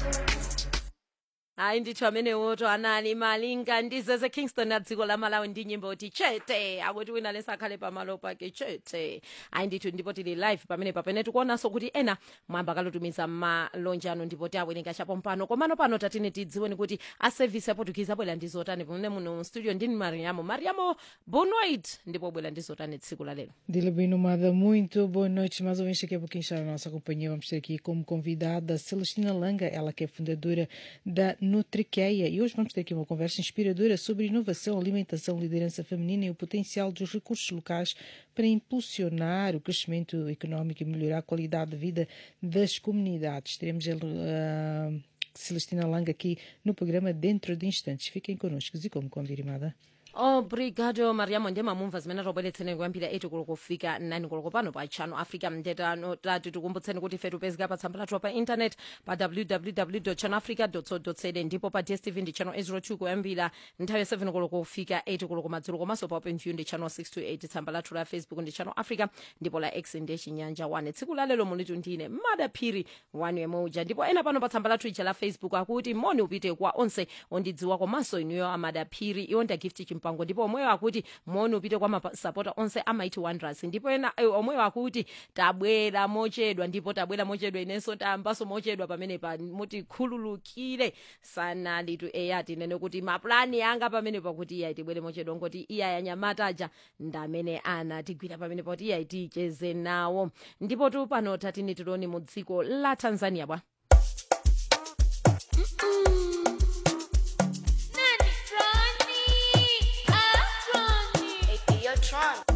hayi ndithu amenewoto anani malinga ndizeze kingston na dziko la malawi ndi nyimbo ti chete akuti wina lesakhale pamalo pake chete hayi ndithu ndipo tili live pamene pamene tikuonanso kuti ena mwamba kalotumiza malonje anu ndipo tiawerenga chapo mpano komano pano tatine tidziweni kuti aservice aportuguese abwera ndi zotani pamene muno studio ndini mariamo mariamo bonoit ndipo bwera ndi zotani tsiku la lero Dila bem nomada, muito boa noite. Mais uma vez aqui a pouquinho está na nossa companhia. Vamos ter aqui como convidada Celestina Langa, ela que é fundadora da Nutriqueia. E hoje vamos ter aqui uma conversa inspiradora sobre inovação, alimentação, liderança feminina e o potencial dos recursos locais para impulsionar o crescimento económico e melhorar a qualidade de vida das comunidades. Teremos ele, ah, Celestina Langa aqui no programa dentro de instantes. Fiquem connosco e como convidada. obrigado mariamo ndiye mamumva zimene tobweretseni kuyambira 8 koloko kufika 9 koloko pano pa channel africa mtetano tati tikumbutseni kuti ife tipezeka pa tsamba lathu pa internet pa www channel africa co za ndipo pa dstv ndi channel 02 kuyambira nthawi ya 7 koloko kufika 8 koloko madzulo komanso pa open view ndi channel 628 tsamba lathu la facebook ndi channel africa ndipo la x ndiye chinyanja 1 tsiku lalelo mulitu ndine madaphiri wanu yemoja ndipo ena pano pa tsamba lathu ija la facebook akuti moni upite kwa onse ondidziwa komanso inuyo amadaphiri iwo nda gift chimpango ndipo omweyo akuti moni upite kwa masapota onse amaiti wonders ndipo ena eh, omweyo akuti tabwera mochedwa ndipo tabwera mochedwa inenso tayambaso mochedwa pamene pa muti khululukire sanalitu eya tinene kuti maplani anga pamene pakuti iya tibwere mochedwa ngoti iya yanyamataja ndamene ana tigwira pamene pakuti iya ticheze nawo ndipo tu pano tatini tiloni mu dziko la tanzania bwa Nani Ronnie? Ah, Ronnie. Hey, yo, Tron.